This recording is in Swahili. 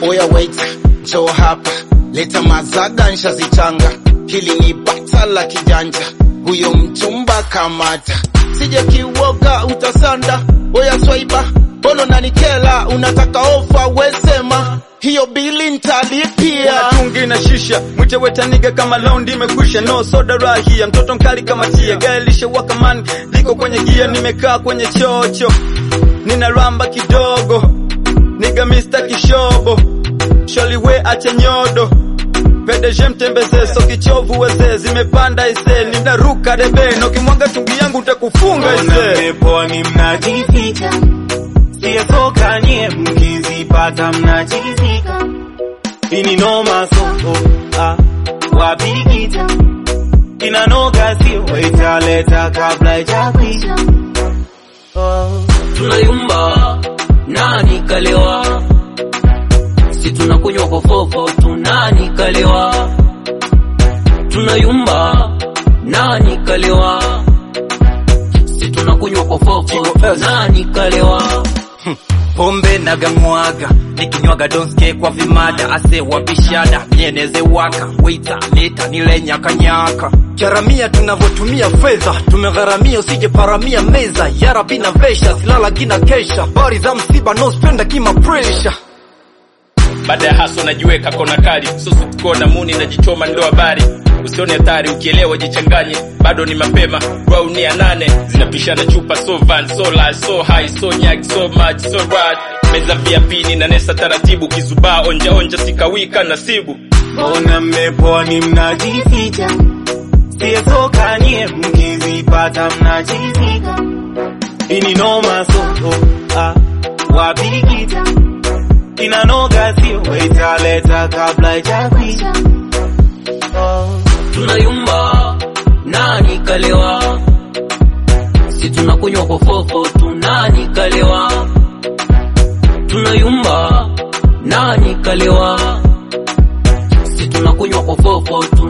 Oya wait, njoo hapa, leta mazaga nshazichanga, hili ni bata la kijanja, huyo mchumba kamata, sije kiwoga utasanda. Oya swaiba, bolo nanikela, unataka ofa wesema, hiyo bili ntalipia. tungi na shisha mwite wetaniga kama laundi imekwisha no soda rahia mtoto mkali kama tia gari lishewaka man liko kwenye gia nimekaa kwenye chocho nina ramba kidogo niga mista kishobo sholiwe ache nyodo PDG mtembeze so kichovu weze zimepanda ise ninaruka debe na ukimwaga tungi yangu utakufunga Mbona ise mmeponi mnajificha, siyasoka nye mkizipata mnachizika. Ini noma soko ah, wapikita inanoga sio italeta kabla ijakwisha. Oh. tunayumba nani kalewa si tunakunywa kofofo tunani kalewa tunayumba nani kalewa si tunakunywa kofofo nani kalewa pombe nagamwaga nikinywaga donske kwa vimada ase wabishada mieneze waka weita leta nile nyakanyaka charamia tunavyotumia fedha tumegharamia usije paramia meza yarabi na vesha silala gina kesha bari za msiba no spenda kima presha baada ya haso najiweka kona kali susu kona muni najichoma ndo habari usione hatari ukielewa jichanganye bado ni mapema raunia nane zinapishana chupa so van so la so high so nyag so much so rad meza vya pini na nesa taratibu kizubaa onja onja sikawika nasibu Mbona mmeponi mnajificha, siyasoka nye mkizipata mnachizika. Ini noma soko ah, wapikita inanoga sio italeta kabla ijakwisha. Oh. tunayumba nani kalewa si tunakunywa kofofo tunani kalewa tunayumba nani kalewa si tunakunywa kofofo